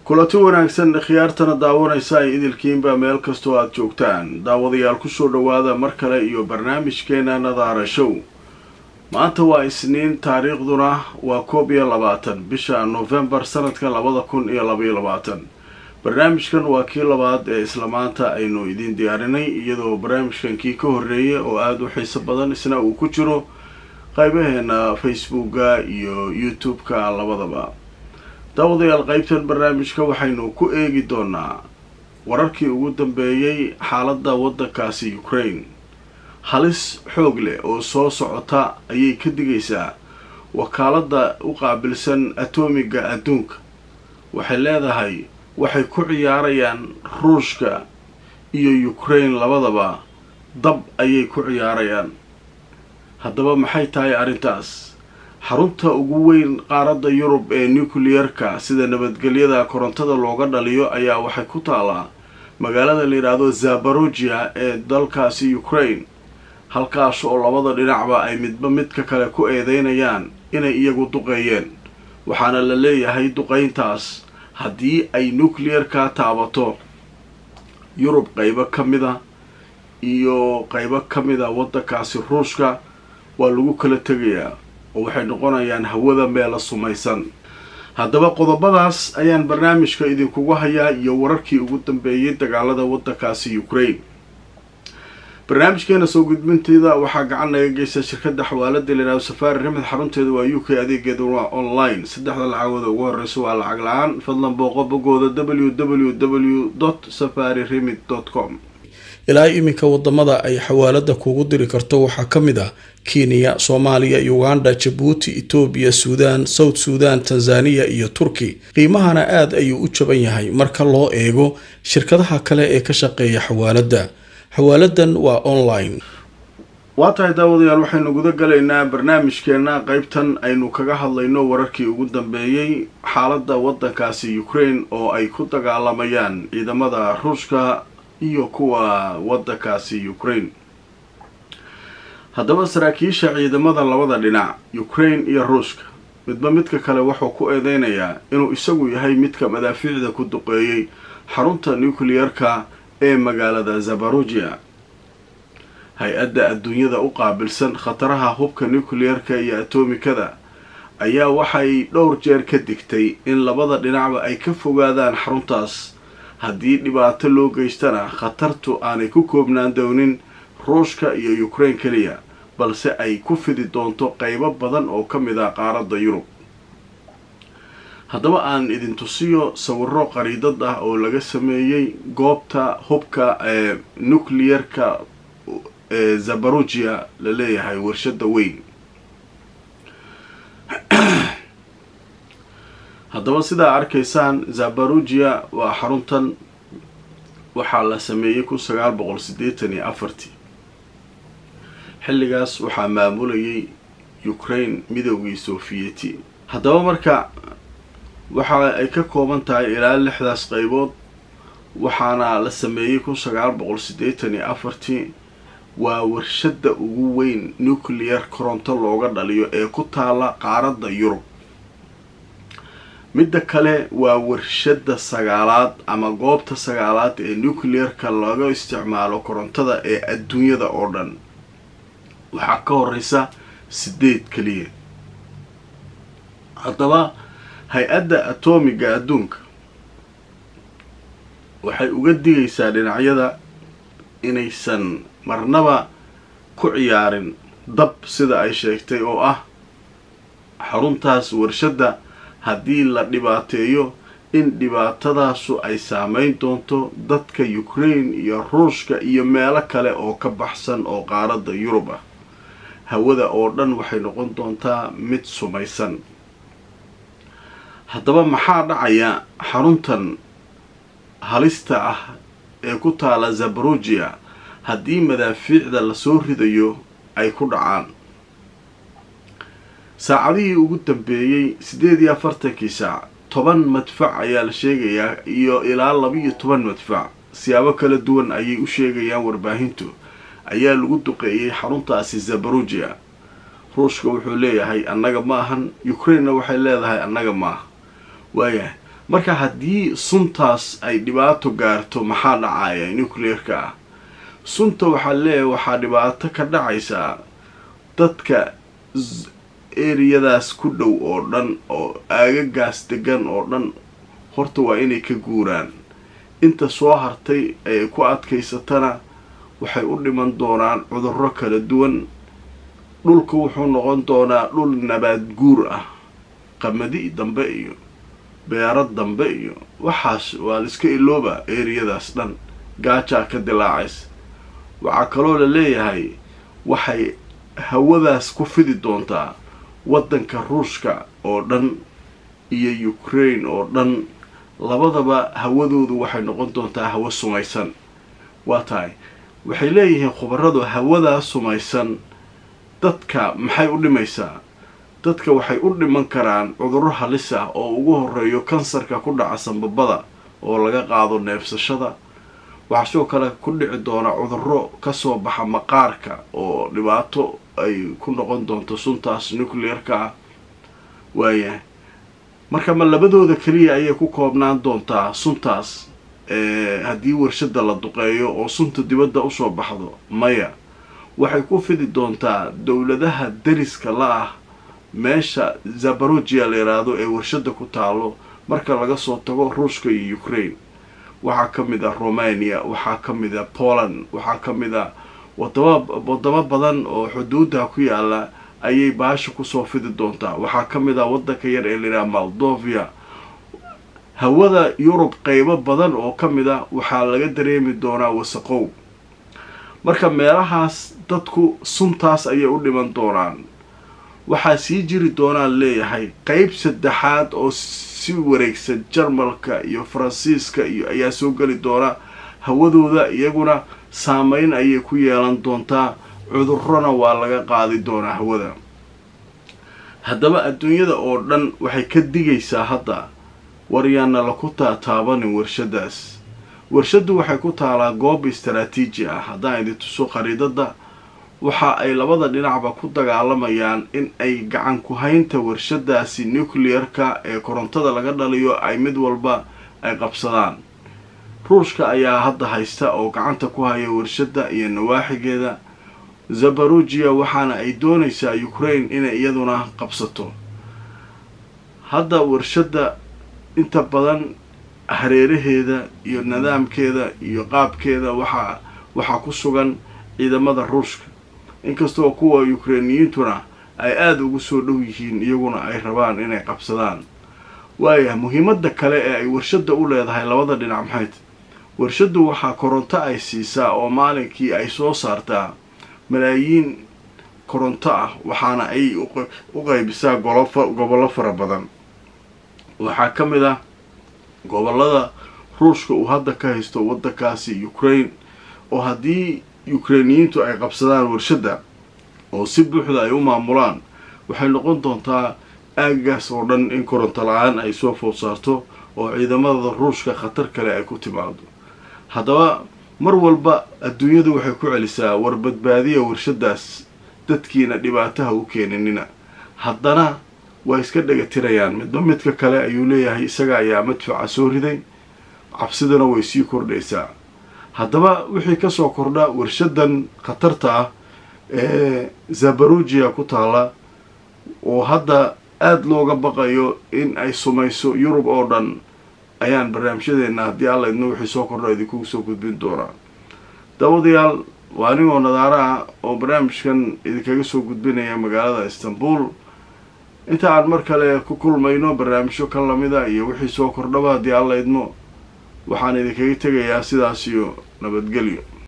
kulanti wanaagsan khiyaartana daawanaysa ay idilkiinba meel kastoo aada joogtaan daawadayaal kusoo dhowaada mar kale iyo barnaamijkeena nadaara show maanta waa isniin taariikhduna waa koob iyo labaatan bisha novembar sanadka labada kun iyo labaiyo labaatan barnaamijkan waa kii labaad ee isla maanta aynu idiin diyaarinay iyadoo barnaamijkan kii ka horreeyay oo aada u xiiso badan isna uu ku jiro qaybaheena facebooka iyo youtube-ka labadaba daawadayaal qaybtan barnaamijka waxaynu ku eegi doonaa wararkii ugu dambeeyey xaaladda waddankaasi ukraine halis xoog leh oo soo socota ayay ka digaysaa wakaaladda u qaabilsan atomiga adduunka waxay leedahay waxay ku ciyaarayaan ruushka iyo ukraine labadaba dab ayay ku ciyaarayaan haddaba maxay tahay arrintaas xarunta ugu weyn qaaradda yurub ee nuclear-ka sida nabadgelyada korontada looga dhaliyo ayaa waxay ku taalaa magaalada la yidhaahdo zabarogia ee dalkaasi ukraine halkaas oo labada dhinacba ay midba midka kale ku eedeynayaan inay iyagu duqeeyeen waxaana la leeyahay duqeyntaas haddii ay nuclear-ka taabato yurub qaybo ka mida iyo qaybo ka mida waddankaasi ruushka waa lagu kala tegayaa oo waxay noqonayaan hawada meela sumaysan haddaba qodobadaas ayaan barnaamijka idinkugu hayaa iyo wararkii ugu dambeeyay dagaalada waddankaasi ukraine barnaamijkeena soo gudbinteeda waxaa gacan naga geysta shirkadda xawaalada layidhahdo safaari rimid xarunteeda waa u k adeegeeda waa online saddexda lacagooda ugu horeysa waa lacag la-aan fadlan booqo bogooda w w w dot safari rimid dot com ilaa iminka wadamada ay xawaalada kugu diri karto waxaa ka mid ah kenya soomaaliya uganda jabuuti etoobiya suudaan south suudan tanzaniya iyo turki qiimahana aada ayuu u jaban yahay marka loo eego shirkadaha kale ee ka shaqeeya xawaalada xawaaladan waa online waa tahay daawadayaal waxaynu guda galaynaa barnaamijkeena qeybtan aynu kaga hadlayno wararkii ugu dambeeyey xaaladda waddankaasi ukraine oo ay ku dagaalamayaan ciidamada ruushka iyo kuwa waddankaasi ukraine haddaba saraakiisha ciidamada labada dhinac ukraine iyo ruushka midba midka kale wuxuu ku eedeynayaa inuu isagu yahay midka madaafiicda ku duqeeyey xarunta nuclear-ka ee magaalada zabarogia hay-adda adduunyada u qaabilsan khataraha hubka nuclear-ka iyo atomikada ayaa waxay dhowr jeer ka digtay in labada dhinacba ay ka fogaadaan xaruntaas haddii dhibaato loo geystana khatartu aanay ku koobnaan doonin ruushka iyo ukraine keliya balse ay ku fidi doonto qeybo badan oo ka mid ah qaaradda yurub haddaba aan idin tusiyo sawiro qariidad ah oo laga sameeyey goobta hubka ee nuclear-ka ee zabarogia la leeyahay warshada weyn haddaba sidaa arkaysaan zabarogia waa xaruntan waxaa la sameeyey kun sagaal boqol siddeetan iyo afartii xilligaas waxaa maamulayay ukraine midoogii sofiyeeti haddaba marka waxa ay ka kooban tahay ilaa lixdaas qaybood waxaana la sameeyey kun sagaal boqol siddeetan iyo afartii waa warshadda ugu weyn nuclear koronto looga dhaliyo ee ku taala qaaradda yurub midda kale waa warshadda sagaalaad ama goobta sagaalaad ee nuclear-ka laga isticmaalo korontada ee adduunyada oo dhan waxaa ka horeysa sideed keliya haddaba hay-adda atomiga adduunka waxay uga digaysaa dhinacyada inaysan marnaba ku ciyaarin dab sida ay sheegtay oo ah xaruntaas warshadda haddii la dhibaateeyo in dhibaatadaasu ay saameyn doonto dadka ukraine iyo ruushka iyo meelo kale oo ka baxsan oo qaaradda yurub ah hawada oo dhan waxay noqon doontaa mid sumaysan haddaba maxaa dhacaya xaruntan halista ah ee ku taala zabarogia haddii madaafiicda lasoo ridayo ay ku dhacaan saacadihii ugu dambeeyey siddeed iyo afartankii saac toban madfac ayaa la sheegayaa iyo ilaa laba-iyo toban madfac siyaabo kala duwan ayay u sheegayaan warbaahintu ayaa lagu duqeeyey xaruntaasi zabarogia ruushka wuxuu leeyahay annaga ma ahan ukrainena waxay leedahay annaga maaha waayahay marka haddii suntaas ay dhibaato gaarto maxaa dhacaya nucleerka ah sunta waxaa leeyahay waxaa dhibaato ka dhacaysaa dadka eriyadaas ku dhow oo dhan oo aagagaas degan oo dhan horta waa inay ka guuraan inta soo hartay ee ku adkaysatana waxay u dhiman doonaan cudurro kala duwan dhulka wuxuu noqon doonaa dhul nabaad guur ah qamadi dambe iyo beero dambe iyo waxaas waa laiska ilooba eriyadaas dhan gaajaa ka dilaacays waxaa kaloo la leeyahay waxay hawadaas ku fidi doontaa waddanka ruushka oo dhan iyo ukraine oo dhan labadaba hawadoodu waxay noqon doontaa hawo sumaysan waa tahay waxay leeyihiin khubaradu hawadaa sumaysan dadka maxay u dhimaysaa dadka waxay u dhiman karaan cudurro halis ah oo ugu horeeyo kansarka ku dhaca sanbabada oo laga qaado neefsashada waxaa sidoo kale ku dhici doona cudurro kasoo baxa maqaarka oo dhibaato ay ku noqon doonto suntaas nuclearka ah waayahay marka ma labadooda keliya ayay ku koobnaan doontaa suntaas haddii warshada la duqeeyo oo sunta dibadda usoo baxdo maya waxay ku fidi doontaa dowladaha dariska la ah meesha zabarogia la yidhaahdo ee warshada ku taalo marka laga soo tago ruushka iyo ukraine waxaa ka mid a romania waxaa ka mid a poland waxaa ka mid a wadama wadamo badan oo xuduudda ku yaala ayay baasha kusoo fidi doontaa waxaa ka mid a waddanka yar ee layidhaha moldovia hawada yurub qeybo badan oo ka mid a waxaa laga dareemi doonaa wasaqow marka meelahaas dadku suntaas ayay u dhiman doonaan waxaa sii jiri doonaan leeyahay qeyb saddexaad oo si wareegsan jarmalka iyo faransiiska iyo ayaa soo geli doona hawadooda iyaguna saameyn ayay ku yeelan doontaa cudurrona waa laga qaadi doonaa hawada haddaba adduunyada oo dhan waxay ka digaysaa hadda waryaana laku taataabanin warshadaas warshaddu waxay ku taalaa goob istaraatiiji ah haddaan idin tuso khariidada waxa ay labada dhinacba ku dagaalamayaan in ay gacan ku haynta warshadaasi nuclearka ee korontada laga dhaliyo ay mid walba ay qabsadaan ruushka ayaa hadda haysta oo gacanta ku haya warshadda iyo nawaaxigeeda zabarujiya waxaana ay doonaysaa ukraine inay iyaduna qabsato hadda warshadda inta badan hareeraheeda iyo nidaamkeeda iyo qaabkeeda waxaa waxaa ku sugan ciidamada ruushka inkastoo kuwa ukrainiyiintuna ay aada ugu soo dhow yihiin iyaguna ay rabaan inay qabsadaan waaya muhiimadda kale ee ay warshadda u leedahay labada dhinac maxayt warshaddu waxaa koronto ay siisaa oo maalinkii ay soo saartaa malaayiin koronto ah waxaana ay u qaybisaa gobollo fara badan waxaa ka mid ah gobollada ruushka uu hadda ka haysto waddankaasi ukraine oo haddii ukrainiyiintu ay qabsadaan warshadda oo si buuxda ay u maamulaan waxay noqon doontaa aaggaas oo dhan in koronto la-aan ay soo food saarto oo ciidamada ruushka khatar kale ay ku timaado haddaba mar walba adduunyadu waxay ku celisaa war badbaadiya warshadaas dadkiina dhibaataha u keeninina haddana way iska dhagatirayaan midba midka kale ayuu leeyahay isaga ayaa madfaca soo riday cabsidana way sii kordhaysaa haddaba wixii kasoo kordha warshadan khatarta ah ee zabarujiya ku taala oo hadda aada looga baqayo in ay sumayso yurub oo dhan ayaan barnaamijyadeena haddii alla idna wixii soo kordha idinkugu soo gudbin doonaa dabadayaal waa anigoo nadaara ah oo barnaamijkan idinkaga soo gudbinaya magaalada istanbul inta aan mar kale ku kulmayno barnaamijyo ka lamida iyo wixii soo kordhaba haddii alla idmo waxaan idinkaga tegayaa sidaas iyo nabadgelyo